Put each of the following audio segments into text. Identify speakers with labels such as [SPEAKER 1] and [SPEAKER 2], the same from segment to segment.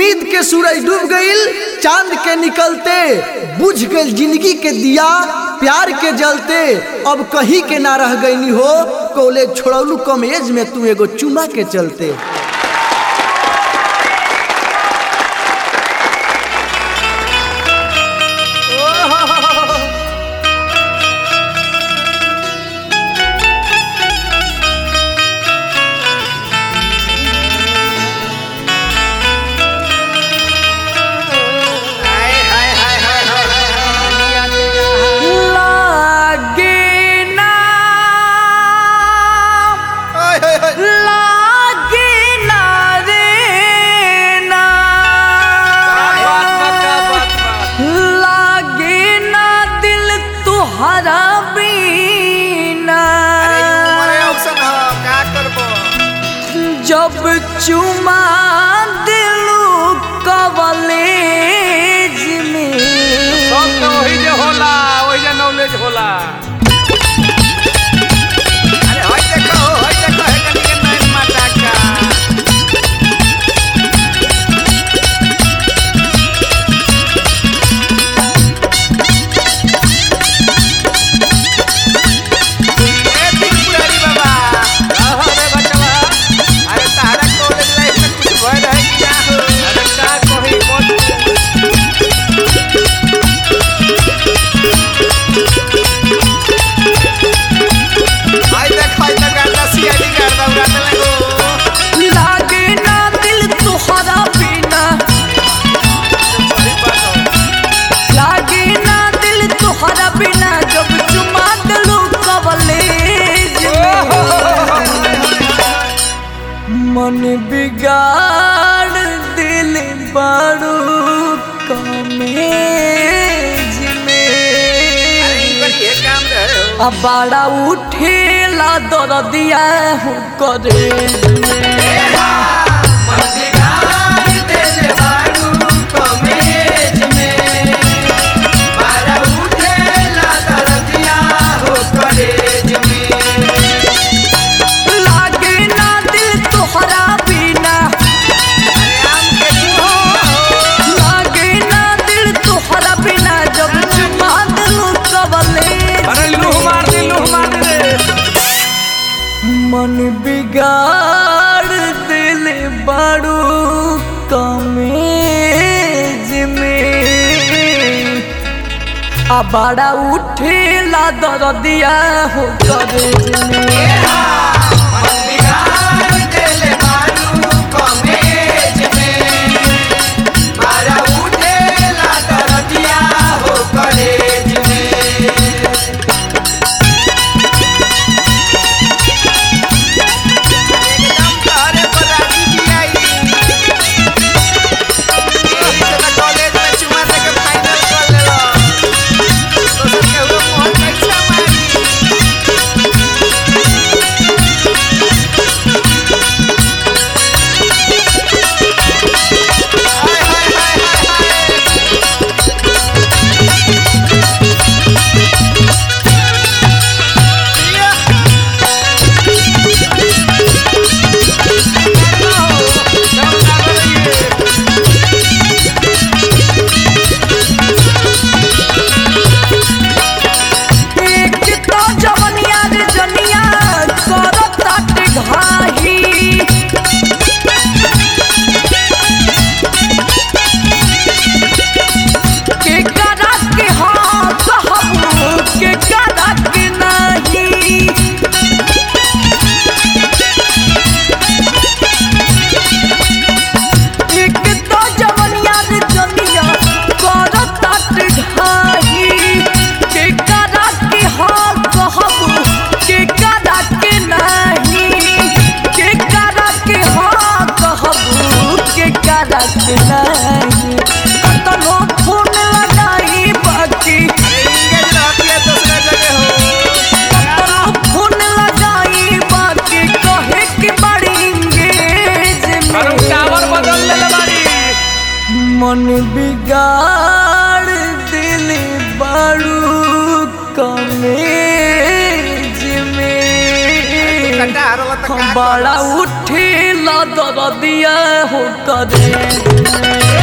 [SPEAKER 1] उम्मीद के सूरज डूब गईल चांद के निकलते बुझ गईल जिंदगी के दिया प्यार के जलते अब कहीं के ना रह गईनी हो कॉलेज छोड़ौलू कम एज में तू एगो चुमा के चलते
[SPEAKER 2] हाय हाय हाय हाय हाय
[SPEAKER 3] लागे ना
[SPEAKER 2] हाय हाय हाय
[SPEAKER 3] लागे ना रे ना लागे ना दिल तुहरा बीना
[SPEAKER 2] अरे ई उमरे औसन ह का करबो
[SPEAKER 3] जब चुमा दिलू कवलेज में
[SPEAKER 4] सब तो वही जे होला वही जे नॉलेज होला
[SPEAKER 2] अरे होय देखो होय देखो हे कनी के नैन माता का ए त्रिपुरारी बाबा
[SPEAKER 4] आहा रे बचवा
[SPEAKER 2] अरे तारा कॉलेज लाइफ में कुछ भय रहे कि ना हो
[SPEAKER 4] अरे का कही मत
[SPEAKER 2] हाय देख हाय देख गाता सीआईडी कर दौड़ा दे लगो
[SPEAKER 3] लागे ना दिल तुहरा बिना
[SPEAKER 4] सही बात हो
[SPEAKER 3] लागे ना दिल तुहरा बिना जब चुमा दिलू कवलेज में मन बिगाड़ दिल बारू कमेज में
[SPEAKER 2] अरे ई पर ये काम रहे हो
[SPEAKER 3] अब बड़ा उठेला दरदिया हो करे लागे ना दिल तोहरा बिना लागे ना दिल तोहरा बिना जब चुमा दिलू कबले
[SPEAKER 4] अरे लूह मार दे लूह मार दे
[SPEAKER 3] मन बिगाड़ दिल बारू कमेज में आ बड़ा उठेला दरदिया हो करे में
[SPEAKER 2] कॉलेज में चुमा दे के फाइनल कर लेलो तो सब के हुए मोहन कैसा मारी हाय हाय हाय हाय हाय
[SPEAKER 3] एक तो जवनिया रे जनिया करत ताटे घाही के करा के हाँ कहबू के करा के नहीं एक तो जवनिया रे जनिया करत ताटे घाही के करा के हाँ कहबू के करा के नहीं के करा के हाँ कहबू के करा के नहीं कतनो फोन लगाई बाकी
[SPEAKER 2] इंगेज रहती है दूसरा जगह हो
[SPEAKER 3] कतनो फोन लगाई बाकी कहे कि बड़ी इंगेज
[SPEAKER 4] अरे
[SPEAKER 3] में
[SPEAKER 4] टावर बदल ले बारी
[SPEAKER 3] मन बिगाड़ दिल बारू कमेज में
[SPEAKER 2] कटा हरला त का
[SPEAKER 3] बड़ा उठेल ला दरदिया हो करे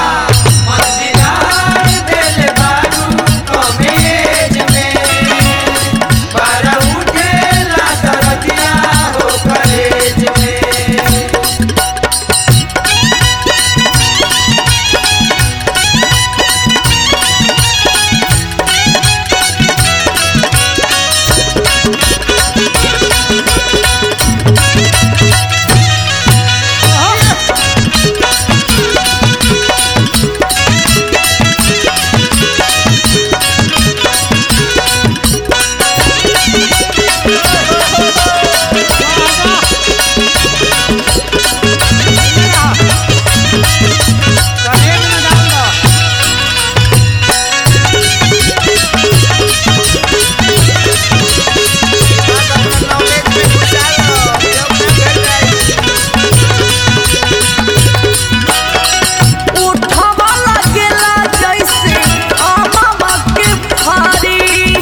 [SPEAKER 3] उठवा लगेला जैसे आमावा के फारी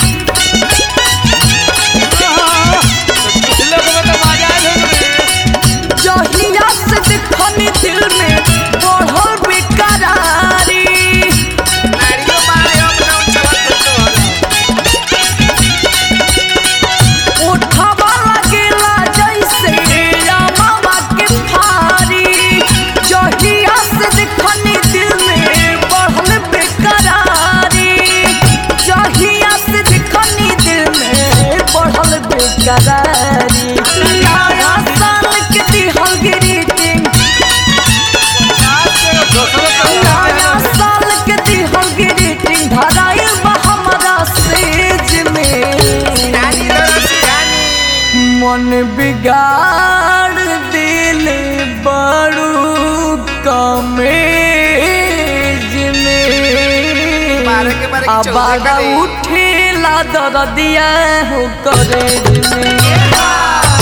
[SPEAKER 3] जहिया से देखनी दिल में बढ़ल बेकरारी उठवा लगेला जैसे आमावा के फारी जहिया से देखनी दिल में बढ़ल बेकरारी जहिया से देखनी दिल में बढ़ल बेकरारी नया साल के दिहल ग्रीटिंग नया साल के दिहल ग्रीटिंग धराइल बा हमरा सेज में मन बिगाड़ दिल बड़ू कमेज में
[SPEAKER 2] बारह के बारह के चौदह
[SPEAKER 3] आबादा
[SPEAKER 2] करे।
[SPEAKER 3] उठेला दरदिया हो करे में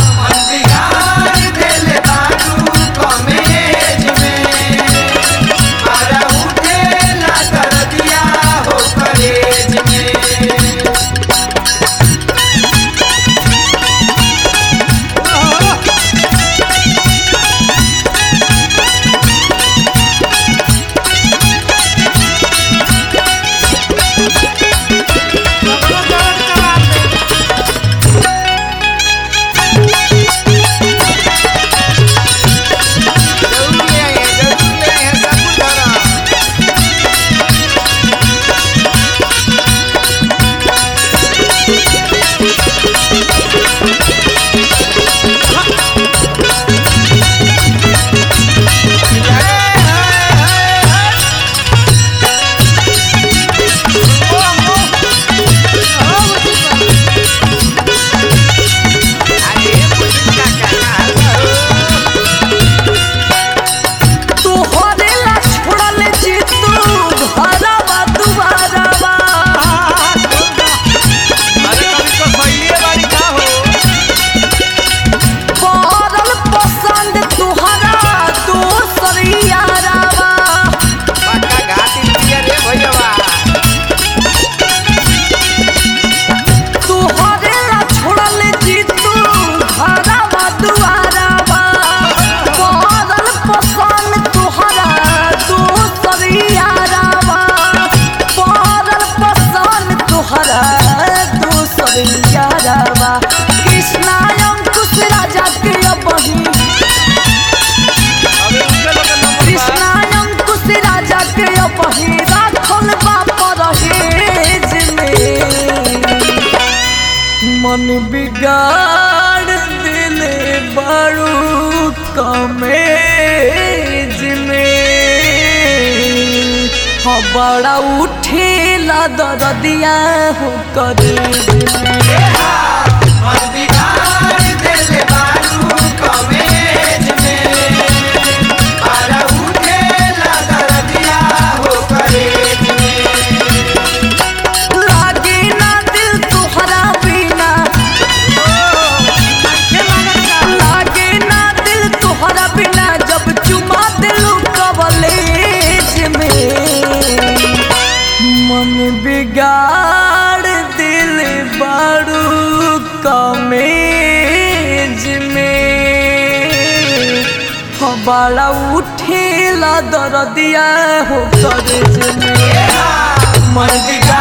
[SPEAKER 3] तोहरे ला छोड़ल जी तू घरवा दुआरवा पड़ल पसंद तोहरा दोसर यारवा तोहरे ला छोड़ल जी तू घरवा दुआरवा पड़ल पसंद तोहरा दोसर यारवा पड़ल पसंद तोहरा दोसर यारवा कृष्णा अंकुश राजा के बही कृष्णा अंकुश राजा के बही राखल बाप रहेज में मन बिगाड़ दिल बड़ू कमेज में हाँ बड़ा उठेला दरदिया हो करेज में लागे ना दिल तोहरा बिना लागे ना दिल तोहरा बिना जब चुमा दिलू कवलेज में मन बिगाड़ दिल बारू कमे बड़ा उठेला दरदिया हो करे में मर्द